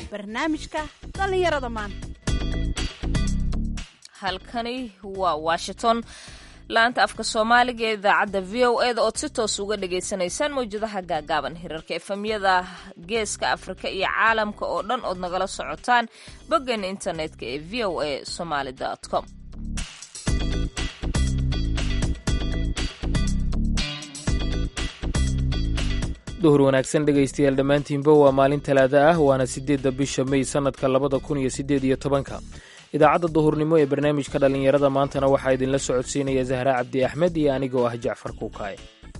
barnaamijka dhallinyarada maanta halkani waa washington laanta afka soomaaliga ee idaacadda v o e da ood si toos uga dhagaysanaysaan mawjadaha gaagaaban hirarka efemyada geeska afrika iyo caalamka oo dhan ood nagala socotaan boggeena internetka ee v o a somaali com duhur wanaagsan dhegaystayaal dhammaantiinba waa maalin talaada ah waana siddeedda bisha mey sannadka labada kun iyo siddeed iyo tobanka idaacadda duhurnimo ee barnaamijka dhallinyarada maantana waxaa idinla socodsiinaya zahra cabdi axmed iyo anigoo ah jacfar kuukaaye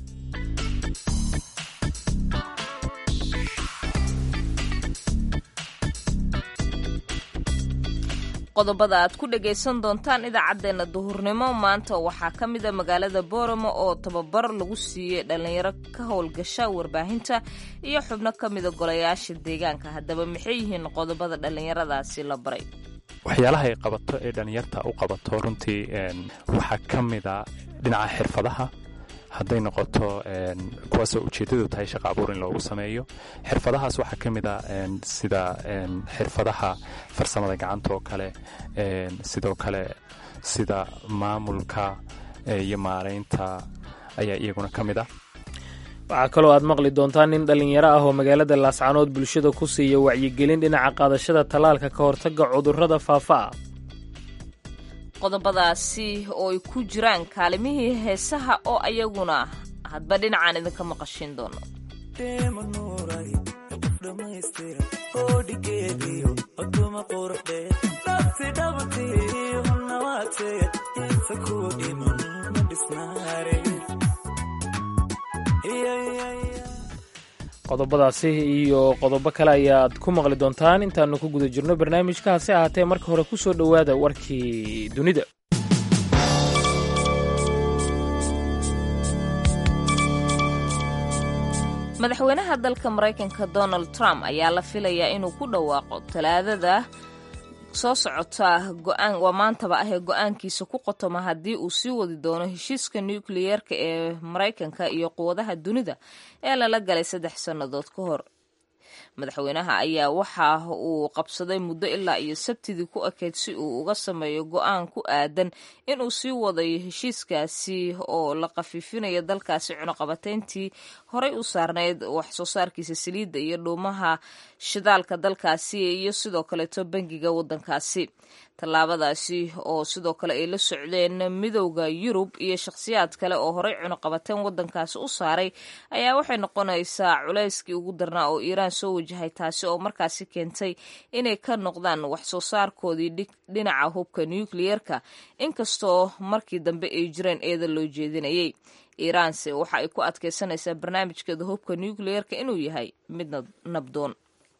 qodobada aad ku dhagaysan doontaan idaacaddeenna duhurnimo maanta waxaa ka mida magaalada booramo oo tababar lagu siiyey dhallinyaro ka howlgasha warbaahinta iyo xubno ka mida golayaasha deegaanka haddaba maxay yihiin qodobada dhallinyaradaasi la baray waxyaalaha ay qabato ee dhallinyarta u qabato runtii waxaa ka mida dhinaca xirfadaha hadday noqoto kuwaasoo ujeeddadu tahay shaqa abuur in loogu sameeyo xirfadahaas waxaa ka mid a sida xirfadaha farsamada gacanta oo kale sidoo kale sida maamulka iyo maaraynta ayaa iyaguna ka mid ah waxaa kaloo aad maqli doontaan nin dhallinyaro ah oo magaalada laascanood bulshada ku siiya wacyigelin dhinaca qaadashada tallaalka ka hortagga cudurrada faafa ah qodobadaasi oo ay ku jiraan kaalimihii heesaha oo ayaguna hadba dhinacaan idinka maqashiin doono qodobadaasi iyo qodobo kale ayaad ku maqli doontaan intaannu ku guda jirno barnaamijka hase ahaatee marka hore ku soo dhowaada warkii dunida madaxweynaha dalka maraykanka donald trump ayaa la filayaa inuu ku dhawaaqo talaadada soo socota go-aan waa maantaba ah ee go-aankiisa ku qotoma haddii uu sii wadi doono heshiiska nukliyeerka ee maraykanka iyo quwadaha dunida ee lala galay saddex sannadood ka hor madaxweynaha ayaa waxa uu qabsaday muddo ilaa iyo sabtidii ku ekeyd si uu uga sameeyo go-aan ku aadan inuu sii wadayo heshiiskaasi oo la khafiifinayo dalkaasi cunuqabateyntii horey u saarnayd wax soo saarkiisa saliidda iyo dhuumaha shidaalka dalkaasi iyo sidoo kaleeto bangiga waddankaasi tallaabadaasi oo sidoo kale ay la socdeen midowda yurub iyo shakhsiyaad kale oo horey cunuqabateen waddankaasi u saaray ayaa waxay noqonaysaa culayskii ugu darnaa oo iiraan soo wajahay taasi oo markaasi keentay inay ka noqdaan wax soo saarkoodii dhinaca hubka nukliyeerka inkastoo markii dambe ay jireen eeda loo jeedinayay iiraanse waxa ay ku adkaysanaysaa barnaamijkeeda hubka nukliyeerka inuu yahay mid nabdoon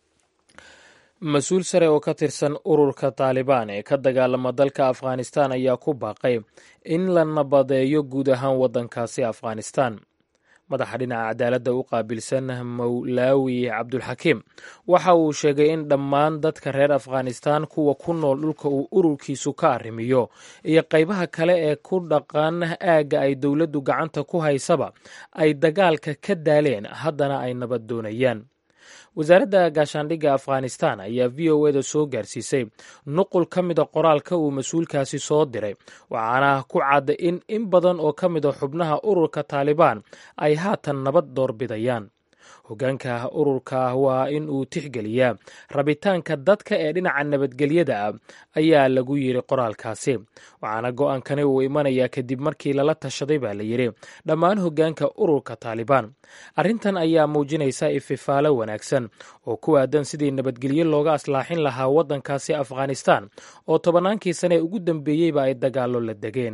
mas-uul sare oo ka tirsan ururka taalibaan ee ka dagaalama dalka afghanistan ayaa ku baaqay in la nabadeeyo guud ahaan waddankaasi afghanistan madaxa dhinaca cadaaladda u qaabilsan mawlaawi cabdulxakiim waxa uu sheegay in dhammaan dadka reer afghanistan kuwa ku nool dhulka uu ururkiisu ka arrimiyo iyo qaybaha kale ee ku dhaqan aagga ay dowladdu gacanta ku haysaba ay dagaalka ka daaleen haddana ay nabad doonayaan wasaaradda gaashaandhigga afghanistan ayaa v o eda soo gaarsiisay nuqul ka mida qoraalka uu mas-uulkaasi soo diray waxaana ku cadda in in badan oo ka mida xubnaha ururka taalibaan ay haatan nabad doorbidayaan hoggaanka ururka waa in uu tixgeliyaa rabitaanka dadka ee dhinaca nabadgelyada ah ayaa lagu yiri qoraalkaasi waxaana go-aankani uu imanayaa kadib markii lala tashaday baa la yidhi dhammaan hoggaanka ururka taalibaan arrintan ayaa muujinaysa ififaalo wanaagsan oo ku aadan sidii nabadgelyo looga aslaaxin lahaa waddankaasi afghanistan oo tobannaankii sane ee ugu dambeeyeyba ay dagaallo la degeen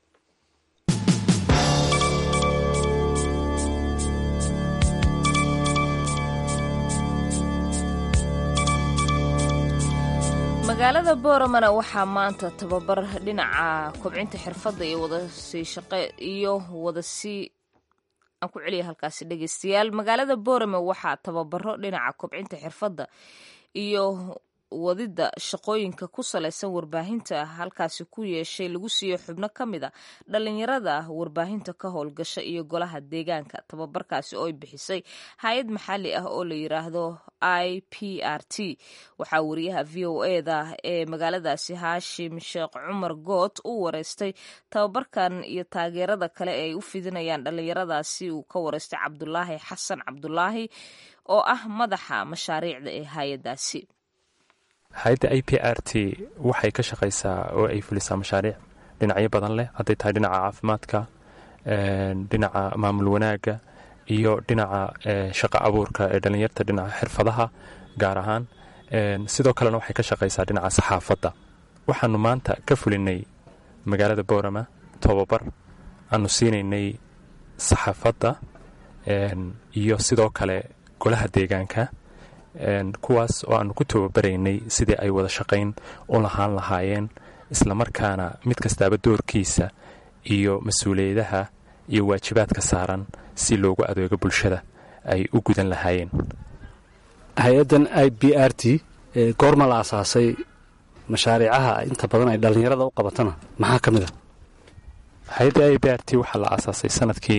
magaalada booramana waxaa maanta tababar dhinaca kobcinta xirfadda iyo wadasii shaqe iyo wadasii aan ku celiya halkaasi dhegeystayaal magaalada boorame waxaa tababaro dhinaca kobcinta xirfadda iyo wadida shaqooyinka ku salaysan warbaahinta halkaasi ku yeeshay lagu siiyo xubno ka mid a dhalinyarada warbaahinta ka howlgasha iyo golaha deegaanka tababarkaasi oo ay bixisay hay-ad maxalli ah oo la yiraahdo i p r t waxaa wariyaha v o eda ee magaaladaasi haashim sheekh cumar good u wareystay tababarkan iyo taageerada kale ee ay u fidinayaan dhalinyaradaasi uu ka wareystay cabdulaahi xasan cabdulaahi oo ah madaxa mashaariicda ee hay-adaasi hay-adda i p r t waxay ka shaqaysaa oo ay fulisaa mashaariic dhinacyo badan leh hadday tahay dhinaca caafimaadka dhinaca maamul wanaagga iyo dhinaca shaqo abuurka ee dhallinyarta dhinaca xirfadaha gaar ahaan sidoo kalena waxay ka shaqaysaa dhinaca saxaafadda waxaanu maanta ka fulinay magaalada boorama tobabar aanu siinaynay saxaafadda iyo sidoo kale golaha deegaanka kuwaas oo aanu ku tababaraynay sidii ay wada shaqayn u lahaan lahaayeen islamarkaana mid kastaaba doorkiisa iyo mas-uuliyadaha iyo waajibaadka saaran si loogu adeego bulshada ay u gudan lahaayeen hay-addan i b r t goorma la asaasay mashaariicaha inta badan ay dhallinyarada u qabatana maxaa ka mid a hay-adda i b r t waxaa la aasaasay sanadkii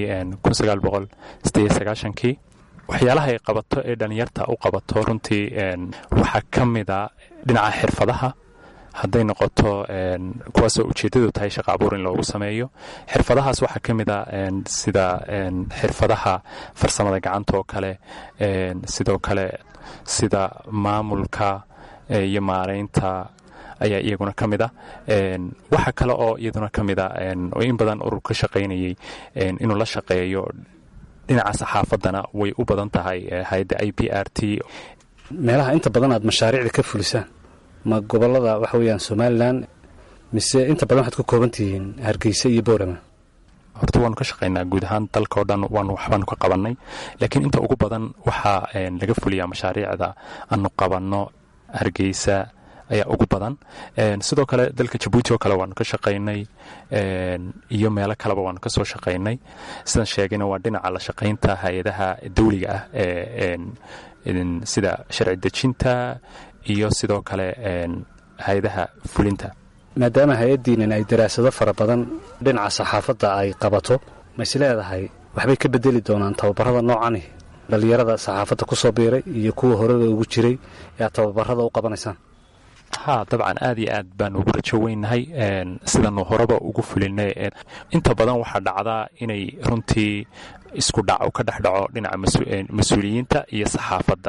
kii waxyaalaha ay qabato ee dhallinyarta u qabato runtii waxaa ka mida dhinaca xirfadaha hadday noqoto kuwaasoo ujeeddadu tahay shaqa abuur in loogu sameeyo xirfadahaas waxaa ka mid a sida xirfadaha farsamada gacanta oo kale sidoo kale sida maamulka iyo maaraynta ayaa iyaguna ka mid a waxa kale oo iyaduna ka mid a oo in badan urur ka shaqaynayay inuu la shaqeeyo dhinaca saxaafaddana way u badan tahay hay-adda i p r t meelaha inta badan aad mashaariicda ka fulisaan ma gobolada waxa weeyaan somalilan mise inta badan waxaad ku kooban tihiin hargeysa iyo boorama horta waanu ka shaqaynaa guud ahaan dalka oo dhan waanu waxbaanu ka qabannay laakiin inta ugu badan waxaa laga fuliyaa mashaariicda aanu qabanno hargeysa ayaa ugu badan sidoo kale dalka jabuuti oo kale waanu ka shaqaynay iyo meelo kaleba waanu ka soo shaqaynay sidaan sheegayna waa dhinaca la shaqaynta hay-adaha dawliga ah ee sida sharci dejinta iyo sidoo kale hay-adaha fulinta maadaama hay-addiinan ay daraasado fara badan dhinaca saxaafadda ay qabato ma is leedahay waxbay ka bedeli doonaan tababarada noocani dhallinyarada saxaafadda ku soo biiray iyo kuwa horeba ugu jiray ee aad tababarada u qabanaysaan haa dabcan aad iyo aad baanu ugu rajo weynahay sidanu horeba ugu fulinay inta badan waxaa dhacdaa inay runtii isku dhaco ka dhex dhaco dhinaca mas-uuliyiinta iyo saxaafadda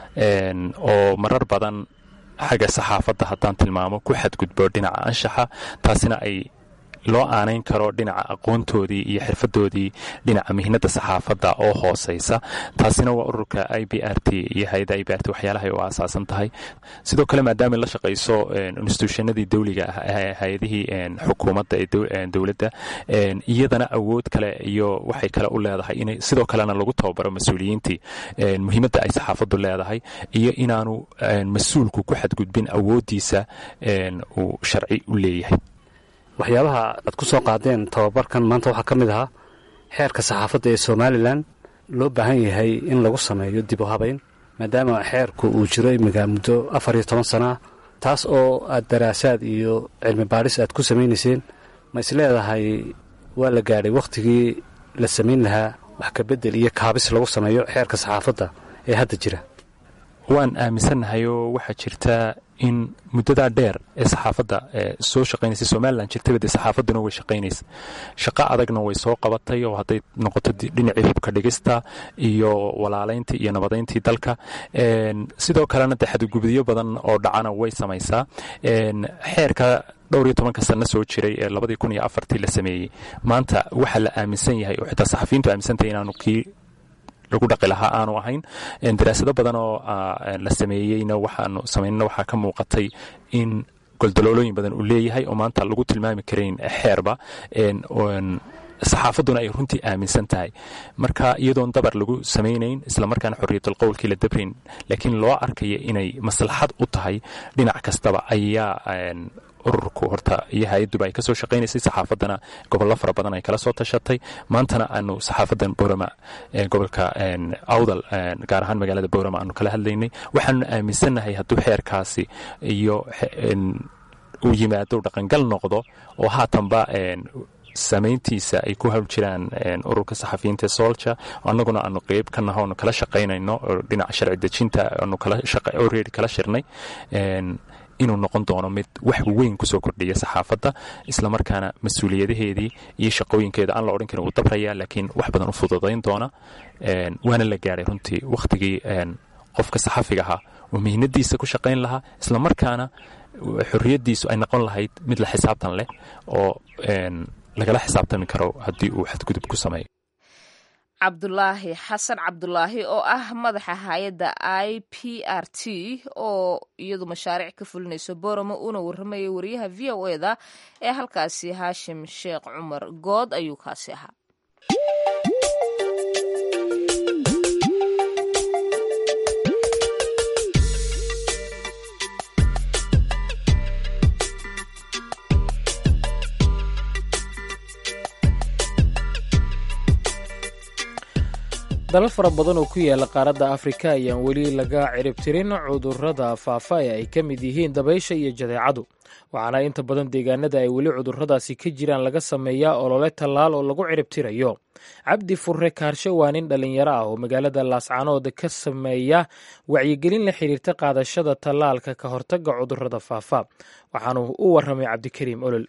oo marar badan xagga saxaafadda haddaan tilmaamo ku xadgudbo dhinaca anshaxa taasina ay loo aanayn karo dhinaca aqoontoodii iyo xirfadoodii dhinaca mihnada saxaafadda oo hooseysa taasina waa ururka i b r t iyo hay-adda i b r t waxyaalahay u aasaasan tahay sidoo kale maadaama la shaqayso instituushyanadii dawliga ah hay-adihii xukuumadda ee dowladda iyadana awood kale iyo waxay kale u leedahay in sidoo kalena lagu tababaro mas-uuliyiintii muhiimadda ay saxaafaddu leedahay iyo inaanu mas-uulku ku xadgudbin awooddiisa uu sharci u leeyahay waxyaabaha aad ku soo qaadeen tababarkan maanta waxaa ka mid ahaa xeerka saxaafadda ee somalilan loo baahan yahay in lagu sameeyo dib u habayn maadaama xeerku uu jiro imminka muddo afar iyo toban sannaah taas oo aad daraasaad iyo cilmi baadhis aad ku samaynayseen ma is leedahay waa la gaadhay wakhtigii la samayn lahaa wax kabedel iyo kaabis lagu sameeyo xeerka saxaafadda ee hadda jira waan aaminsannahay oo waxaa jirta in muddadaa dheer ee saxaafadda soo shaqaynaysa somalilan jirtaba dee saxaafadduna way shaqaynaysa shaqo adagna way soo qabatay oo hadday noqoto dhinacii hubka dhigista iyo walaalayntii iyo nabadayntii dalka sidoo kalena dee xadgudubyo badan oo dhacana way samaysaa xeerka dhowr iyo tobanka sanno soo jiray ee labadii kun iyo afartii la sameeyey maanta waxaa la aaminsan yahay oo xitaa saxafiyiintu aaminsantahay inaanu kii lagu dhaqi lahaa aanu ahayn daraasado badan oo la sameeyeyna waxaanu samaynana waxaa ka muuqatay in goldaloolooyin badan uu leeyahay oo maanta lagu tilmaami karayn xeerba saxaafadduna ay runtii aaminsan tahay marka iyadoon dabar lagu samaynayn islamarkaana xorriyatul qowlkii la dabrayn laakiin loo arkaya inay maslaxad u tahay dhinac kastaba ayaa ururku horta iyo hay-adduba ay kasoo shaqaynaysay saxaafaddana gobollo fara badan ay kala soo tashatay maantana aanu saxaafadan boorama gobolka awdal gaar ahaan magaalada boorama aanu kala hadlaynay waxaanu aaminsannahay hadduu xeerkaasi iyo uu yimaado dhaqangal noqdo oo haatanba samayntiisa ay ku hawl jiraan ururka saxafiyiinta solja annaguna aanu qeyb ka naho aanu kala shaqaynayno oo dhinaca sharci dejinta aanu already kala shirnay inuu noqon doono mid wax weyn kusoo kordhiya saxaafadda islamarkaana mas-uuliyadaheedii iyo shaqooyinkeeda aan la odhan karin uu dabraya laakiin wax badan u fududayn doona waana la gaadhay runtii wakhtigii qofka saxafiga ahaa oo mihnadiisa ku shaqayn lahaa islamarkaana xorriyaddiisu ay noqon lahayd mid la xisaabtan leh oo lagala xisaabtami karo haddii uu xadgudub ku sameeyo cabdulaahi xasan cabdulaahi oo ah madaxa hay-adda i p r t oo iyadu mashaariic ka fulinayso boramo uuna warramayay wariyaha v o e da ee halkaasi haashim sheekh cumar good ayuu kaasi ahaa dalal fara badan oo ku yaala qaaradda afrika ayaan weli laga ciribtirin cudurrada faafa ee ay ka mid yihiin dabaysha iyo jadeecadu waxaana inta badan deegaanada ay weli cudurradaasi ka jiraan laga sameeyaa olole tallaal oo lagu ciribtirayo cabdi furre kaarshe waa nin dhallinyaro ah oo magaalada laascanood ka sameeya wacyigelin la xiriirta qaadashada tallaalka ka hortagga cudurrada faafa waxaanu u warramay cabdikariim olol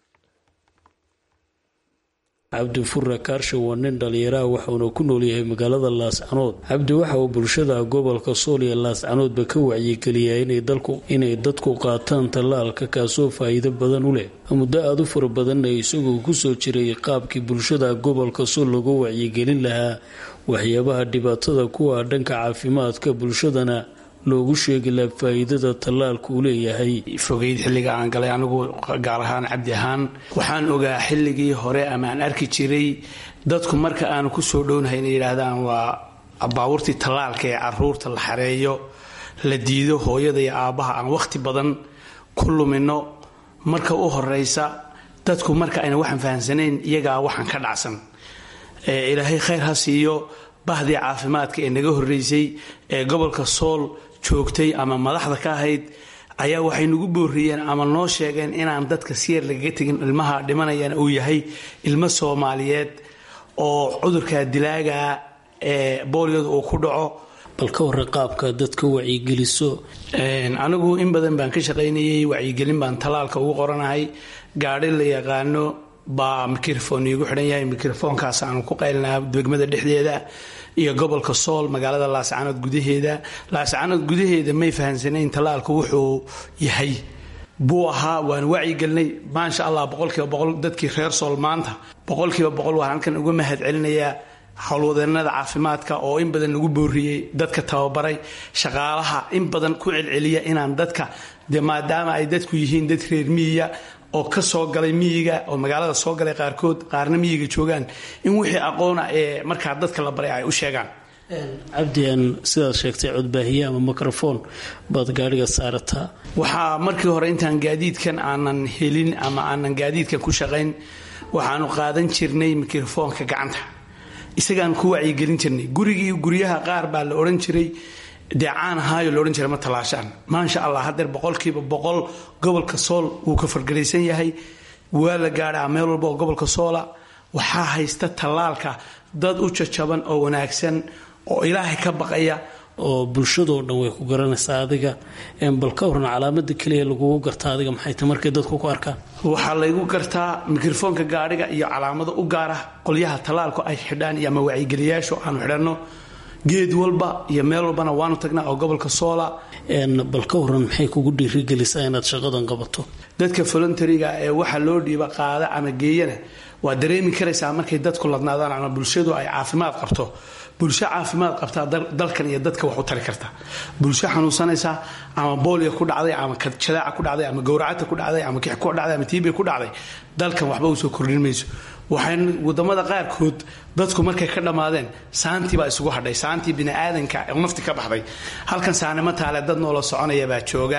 cabdi furre kaarshe waa nin dhallinyaraha waxauna ku noolyahay magaalada laascanood cabdi waxa uu bulshada gobolka sool iyo laascanoodba ka wacyigeliyaa inay dadku qaataan tallaalka kaasoo faa'iido badan u leh muddo aada u fara badanna isagoo kusoo jiray qaabkii bulshada gobolka sool lagu wacyigelin lahaa waxyaabaha dhibaatada kuwa dhanka caafimaadka bulshadana loogu sheegi laha faa'iidada tallaalka uu leeyahay fogeyd xilliga aan galay anigu gaar ahaan cabdi ahaan waxaan ogaa xilligii hore ama aan arki jiray dadku marka aanu ku soo dhownahay inay yidhaahdaan waa baabuurtii tallaalka ee caruurta la xareeyo la diido hooyada iyo aabbaha aan wakhti badan ku lumino marka u horeysa dadku marka ayna waxaan fahamsanayn iyagaa waxaan ka dhacsan ilaahay khayr ha siiyo bahdii caafimaadka ee naga horeysay ee gobolka sool joogtay ama madaxda ka ahayd ayaa waxay nagu booriyeen ama noo sheegeen inaan dadka siyar lagaga tegin ilmaha dhimanayana uu yahay ilmo soomaaliyeed oo cudurka dilaaga ee booliyadu uu ku dhaco bal ka warra qaabka dadka wacyigeliso anigu in badan baan ka shaqaynayay wacyigelin baan tallaalka ugu qoranahay gaadhi la yaqaano baa mikrofon iigu xidhan yahay mikrofoonkaas aanu ku qaylinaa degmada dhexdeeda iyo gobolka sool magaalada laascanood gudaheeda laascanood gudaheeda may fahamsanayn tallaalku wuxuu yahay buu ahaa waan wacyigelinay maasha allah boqolkiiba boqol dadkii reer sool maanta boqolkiiba boqol waan halkan uga mahad celinayaa howlwadeenada caafimaadka oo in badan lagu booriyey dadka tababaray shaqaalaha in badan ku celceliya inaan dadka de maadaama ay dadku yihiin dad reer miyiya oo ka soo galay miyiga oo magaalada soo galay qaarkood qaarna miyiga joogaan in wixii aqoona ee markaa dadka la baray ay u sheegaan cabdian sidaad sheegtay codbaahiye ama microfoon baad gaadhiga saarataa waxaa markii hore intaan gaadiidkan aanan helin ama aanan gaadiidkan ku shaqayn waxaanu qaadan jirnay mikrofoonka gacanta isagaan ku wacyigelin jirnay gurigii guryaha qaar baa la odhan jiray dee caan ahaayo la odhan jiray ma tallaashaan maasha allah haddeer boqolkiiba boqol gobolka sool wuu ka fargelaysan yahay waa la gaadhaa meel walba oo gobolka soola waxaa haysta tallaalka dad u jajaban oo wanaagsan oo ilaahay ka baqaya oo bulshadoo dhan way ku garanaysaa adiga bal ka waran calaamada keliya lagugu gartaa adiga maxay tahay markay dadku ku arkaan waxaa laygu gartaa mikrofoonka gaadhiga iyo calaamado u gaara qolyaha tallaalku ay xidhaan iyo ama wacyigeliyaashu aanu xidhanno geed walba iyo meel walbana waanu tagnaa oo gobolka soola bal ka waran maxay kugu dhiirigelisaa inaad shaqadan qabato dadka voluntariga ee waxa loo dhiiba qaada ama geeyana waa dareemi karaysaa markay dadku ladnaadaan ama bulshadu ay caafimaad qabto bulsho caafimaad qabtaa dalkan iyo dadka wax u tari karta bulsho xanuunsanaysa ama booliga ku dhacday ama jadaaca ku dhacday ama gowracata ku dhacday ama kix ku dhacday ama tiibi ku dhacday dalkan waxba usoo kordhin mayso waxay wadamada qaarkood dadku markay ka dhammaadeen saantii baa isugu hadhay saantii biniaadanka nafti ka baxday halkan saanimo taale dad noola soconaya baa jooga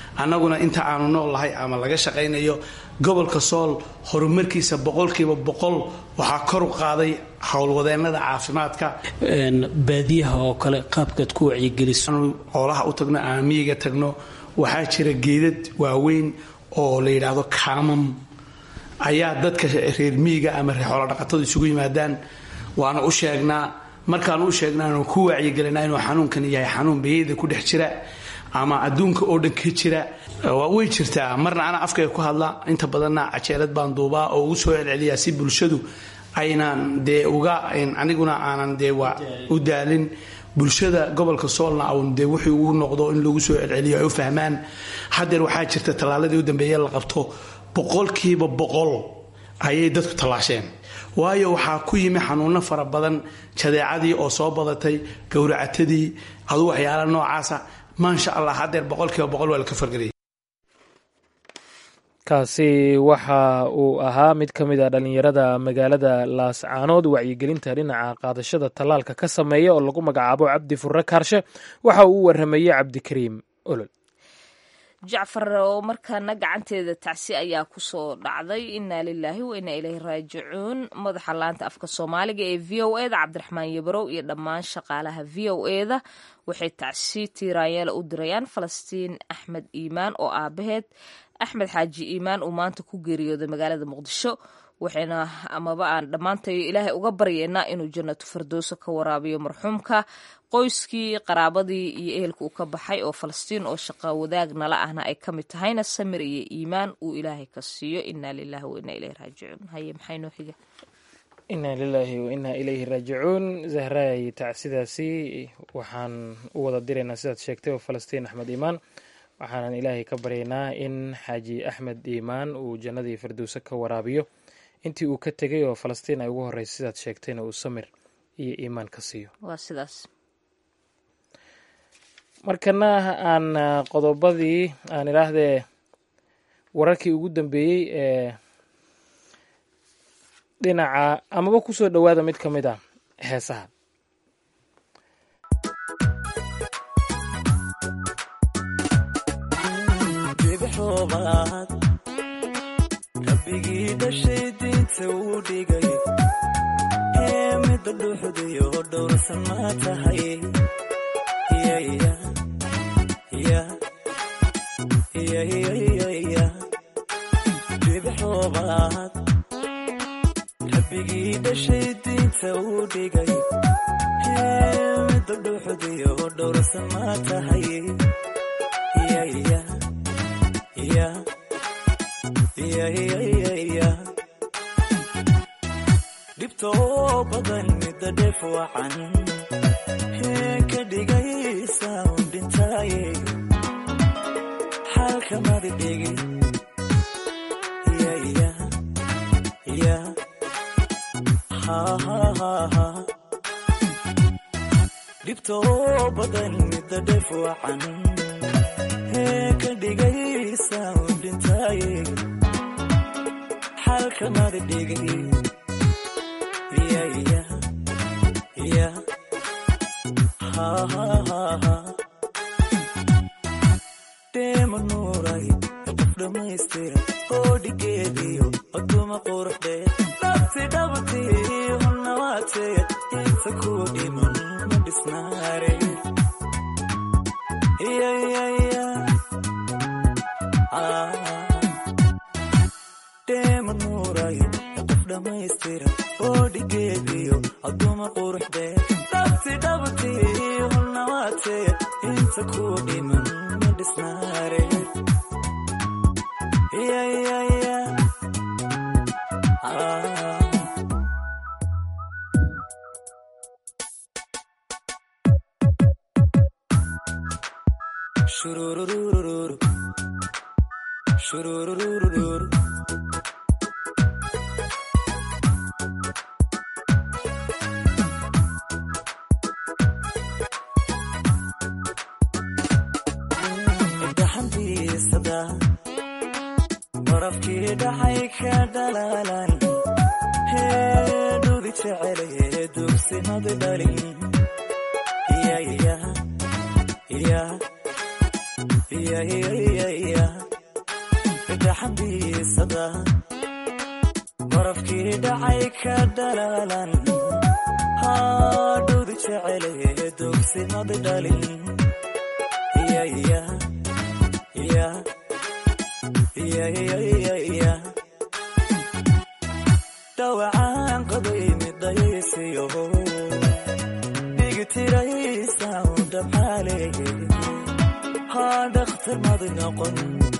annaguna inta aanu nool lahay ama laga shaqaynayo gobolka sool horumarkiisa boqolkiiba boqol waxaa kor u qaaday howlwadeennada caafimaadka baadiyaha oo kale qaabkaad ku wacyigeliso xoolaha u tagno ama miyiga tagno waxaa jira geedad waaweyn oo la yidhaahdo kaamam ayaa dadka reer miyiga ama reer xoolodhaqatadu isugu yimaadaan waana u sheegnaa markaanu u sheegnaanu ku wacyigelinaa inuu xanuunkan yahay xanuun bayada ku dhex jira ama adduunka oo dhan ka jira way jirtaa marna ana afkayga ku hadla inta badanna cajeelad baan duubaa oo ugu soo celceliyaa si bulshadu aynan dee uga aniguna aanan dee u daalin bulshada gobolka soolna awn dee wuxuu ugu noqdo in lagu soo celceliyo ay u fahmaan haddeer waxaa jirta tallaaladii u dambeeye la qabto boqolkiiba boqol ayay dadku tallaasheen waayo waxaa ku yimi xanuuno fara badan jadeecadii oo soo badatay gowracatadii adu waxyaala noocaasa maasha allah haddeer boqolkiiba boqol waa laka fargeliyay kaasi waxa uu ahaa mid ka mid a dhallinyarada magaalada laascaanood wacyigelinta dhinaca qaadashada tallaalka ka sameeya oo lagu magacaabo cabdi furre kaarshe waxa uu u waramayey cabdikariim olol jacfar oo markaana gacanteeda tacsi ayaa kusoo dhacday inaa lilaahi wa inaa ileyhi raajicuun madaxa laanta afka soomaaliga ee v o eda cabdiraxmaan yabarow iyo dhammaan shaqaalaha v o eda waxay tacsi tiiraanyeela u dirayaan falastiin axmed iimaan oo aabaheed axmed xaaji iimaan uu maanta ku geeriyooday magaalada muqdisho waxayna amaba aan dhammaantayo ilaahay uga baryeynaa inuu jannatu fardooso ka waraabiyo marxuumka qoyskii qaraabadii iyo ehelka uu ka baxay oo falastiin oo shaqa wadaag nala ahna ay ka mid tahayna samir iyo iimaan uu ilaahay ka siiyo inaa lilaahi wa inaa ileyhi raajicuun haye maxay noo xiga inaa lilaahi wa inaa ilayhi raajicuun zahraay tacsidaasi waxaan u wada diraynaa sidaad sheegtay oo falastiin axmed iimaan waxaanan ilaahay ka baryaynaa in xaaji axmed iimaan uu jannadii firdowse ka waraabiyo intii uu ka tegay oo falastiin ay ugu horreysay sidaad sheegtayna uu samir iyo iimaan ka siiyo waa sidaas markana aan qodobadii aan idhaahdee wararkii ugu dambeeyey ee dhinaca amaba kusoo dhowaada mid ka mid a heesaha rabbigii dhashay diinta uu dhigay ee midda dhuuxdayo dhowrsan ma tahay bibxoobaad rabbigii dhashay diinta uu dhigay ee midda dhuuxdayo dhowrsan ma tahay dhibtoo badan midda dheef wacan ee ka dhigaysa un dhintaaye xalkamadi dhigi dhibtoo badan midda dheef wacan ee ka dhigaysa un dhintaaye xalkamadi dhigi deema nuuray qof dhammaystira oo dhigeediyo aduma quruxdee dhabti dhabti hunnawaatee inta ku dhiman ma dhisnaare deema nuuray qof dhammaystira oo dhigeediyo aduma quruxdee dhabti dhabti hunnawaatee inta ku dhiman ma dhisnaare shurururururu shurururururu dhaxantiisada barafkii dhaxay ka dhalaalan heedhudi jecelaye dugsimadi dhalin qofkii dhacay ka dhalaalan hadhowdi jecele dogsimad dhalin dhawacaan qabay midaysiyo dhigitiraysa dhabxaale haa dhakhtar mad noqon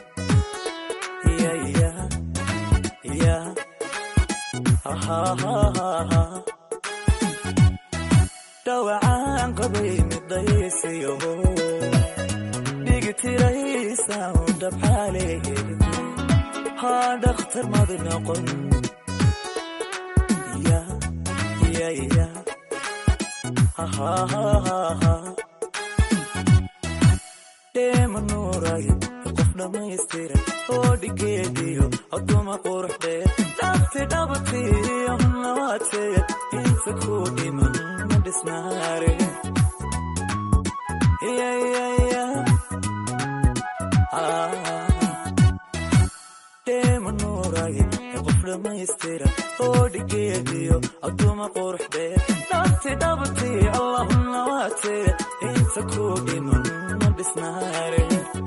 dhawacaan qabay midaysiyo dhigitiraysa dhabxaale haa dhakhtar mad noqon dheema nuuray qof dhammaystiran oo dhigeediyo aduma quruxdee dhabti dhabtiyo nawaateed inta ku dhiman ma dhisnaare dheema nuuray qof dhammaystiran oo dhigeediyo aduma quruxdee dhabti dhabti allahumna waateed inta ku dhiman ma dhisnaare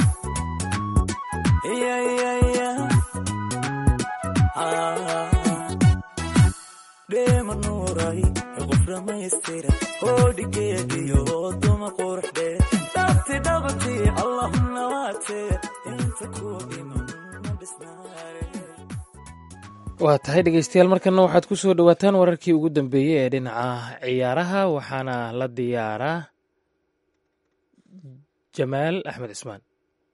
dheema nuuray qof dhammaystiran oo dhigeediyo aduma quruxdee dhabti dhabti allahumna waateed inta ku dhiman ma dhisnaare waa tahay dhegeystayaal markana waxaad ku soo dhowaataan wararkii ugu dambeeyey ee dhinaca ciyaaraha waxaana la diyaaraa jamaal axmed cismaan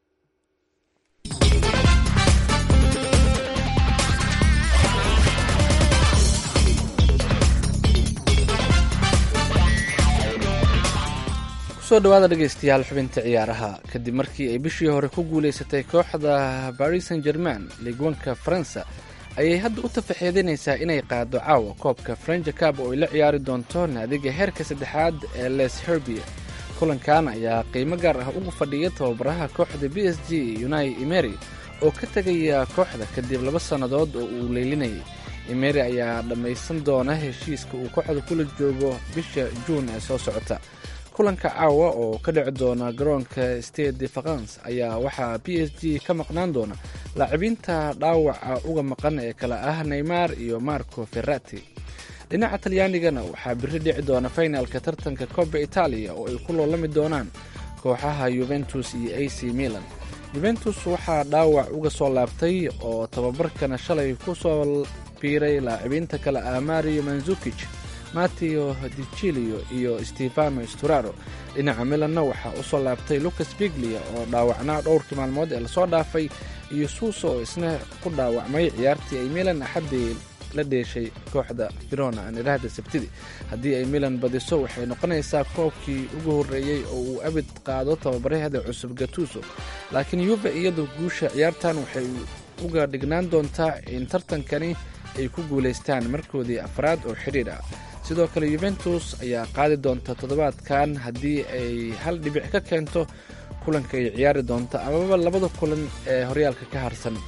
kusoo dhawaada dhegeystayaal xubinta ciyaaraha kadib markii ay bishii hore ku guuleysatay kooxda baris san german ligwanka faransa ayay hadda u tafaxeedinaysaa inay qaado caawa koobka frenja cab oo ay la ciyaari doonto naadiga heerka saddexaad ee les herbia kulankan ayaa qiimo gaar ah ugu fadhiya tababaraha kooxda b s g unai emery oo ka tegaya kooxda kadib laba sannadood oo uu leylinayay emery ayaa dhammaysan doona heshiiska uu kooxda kula joogo bisha juun ee soo socota kulanka caawa oo ka dhici doona garoonka stade de france ayaa waxaa b s g ka maqnaan doona laacibiinta dhaawaca uga maqan ee kale ah neymar iyo marco ferrati dhinaca talyaanigana waxaa biri dhici doona finalka tartanka coba italia oo ay ku loolami doonaan kooxaha yuventus iyo a c milan yuventus waxaa dhaawac uga soo laabtay oo tababarkana shalay ku soo biiray laacibiinta kale ah mario manzukij mateo dicilio iyo stefano sturaro dhinaca milanna waxaa u soo laabtay lucas biglia oo dhaawacnaa dhowrkii maalmood ee lasoo dhaafay iyo suuso oo isna ku dhaawacmay ciyaartii ay milan axaddii la dheeshay kooxda verona aan idhaahda sabtidii haddii ay milan badiso waxay noqonaysaa koobkii ugu horreeyey oo uu abid qaado tababaraheeda cusub gatuso laakiin yuve iyadu guusha ciyaartan waxay uga dhignaan doontaa in tartankani ay ku guulaystaan markoodii afraad oo xidhiir ah sidoo kale yuventus ayaa qaadi doonta toddobaadkan haddii ay hal dhibic ka keento kulanka ay ciyaari doonta amaba labada kulan ee horyaalka ka harsan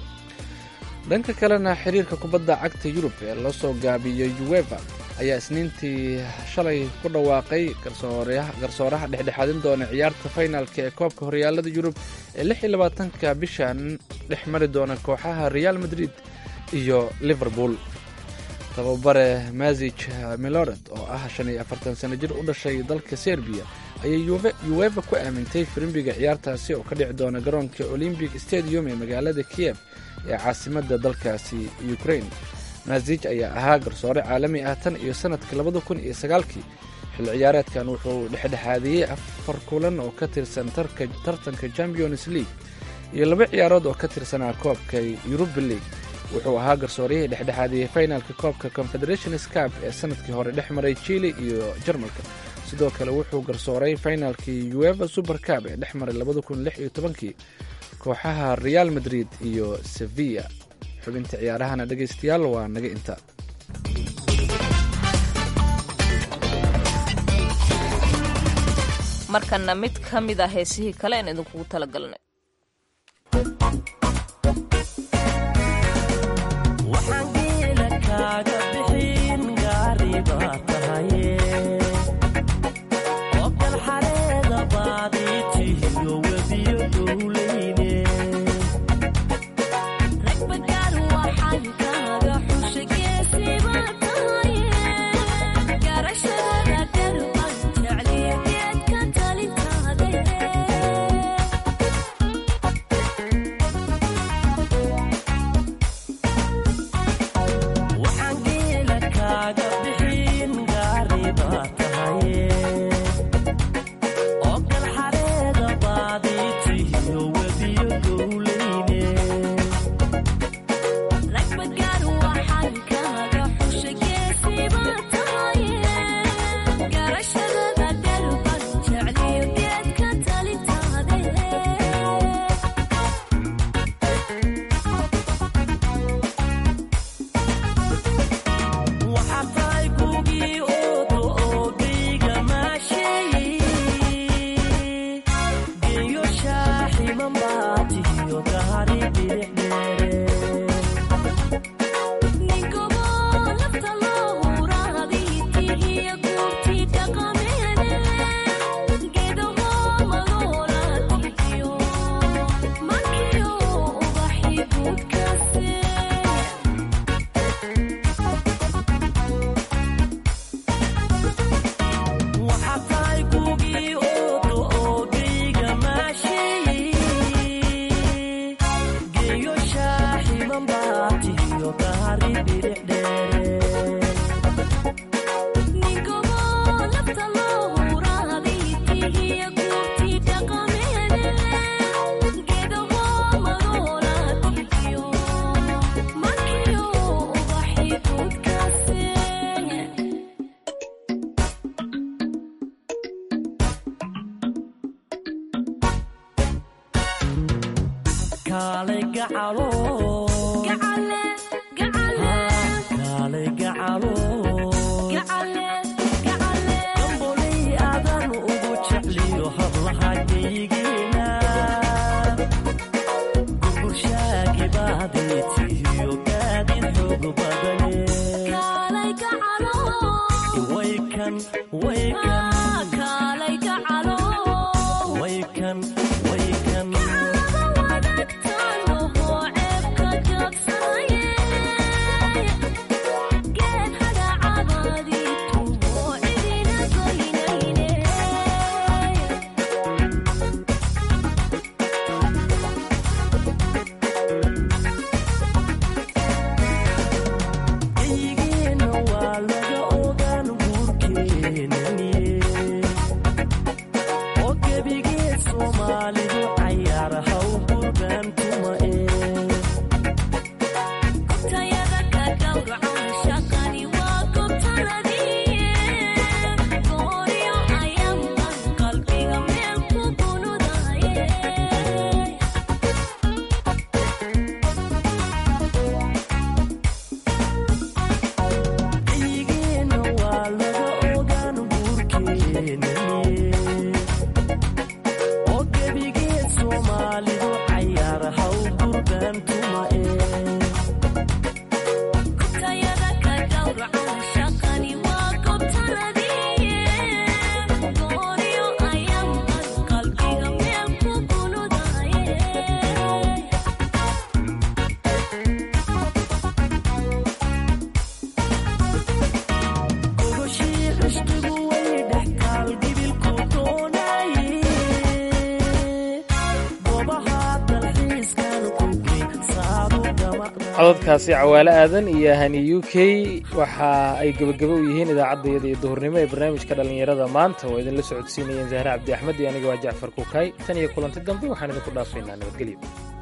dhanka kalena xiriirka kubadda cagta yurub ee loo soo gaabiyo ueva ayaa isniintii shalay ku dhawaaqay garsooraha dhexdhexaadin doona ciyaarta faynaalka ee koobka horyaalada yurub ee lix iyo labaatanka bishan dhex mari doona kooxaha real madrid iyo liverpool tababare mazij milored oo ah shan iyo afartan sano jir u dhashay dalka serbiya ayay ueva ku aamintay firimbiga ciyaartaasi oo ka dhici doona garoonka olymbic stadium ee magaalada kiev ee caasimadda dalkaasi ukraine mazij ayaa ahaa garsoore caalami ah tan iyo sanadkii labada kun iyo sagaalkii xil ciyaareedkan wuxuu dhexdhexaadiyey afar kulan oo ka tirsan tartanka champions league iyo laba ciyaarood oo ka tirsanaa koobka yuruba league wuxuu ahaa garsooryahii dhexdhexaadiyey finalka koobka confederations cup ee sanadkii hore dhex maray chile iyo jarmalka sidoo kale wuxuu garsooray finalkii ueva super cup ee dhex maray labada kun lix iyo tobankii kooxaha real madrid iyo sevilla xubinta ciyaarahana dhegaystayaal waa naga inta markana mid ka mid a heesihii kale aan idinkugu talagalnay waxaan geela gacalo kaalay gacalo gambolay adan ugu jecliyo hablaha geygeena gurgurshaagi baaday tihiyo gaadin xoog badane waykan waykan waykan waykan eygeena waa laga ogaan guurkeenaniye oo gebigeed soomaalidu cayaar haw gurgaan tuma ee eygeena waa laga ogaan guurkeenaniye oo gebigeed soomaalidu cayaar haw gurgaan tuma ee gogoshii cishqigu way dhex taal gibilku doonaye goobaha dalxiiskan ku geegsaadu gamacda cododkaasi cawaale aadan iyo hani u k waxa ay gebagabo u yihiin idaacaddayada iyo duhurnimo ee barnaamijka dhallinyarada maanta oo idinla socodsiinayeen zahre cabdi axmed iyo aniga waa jacfar kukaay tan iyo kulanti dambe waxaan idinku dhaafaynaa nabadgelyo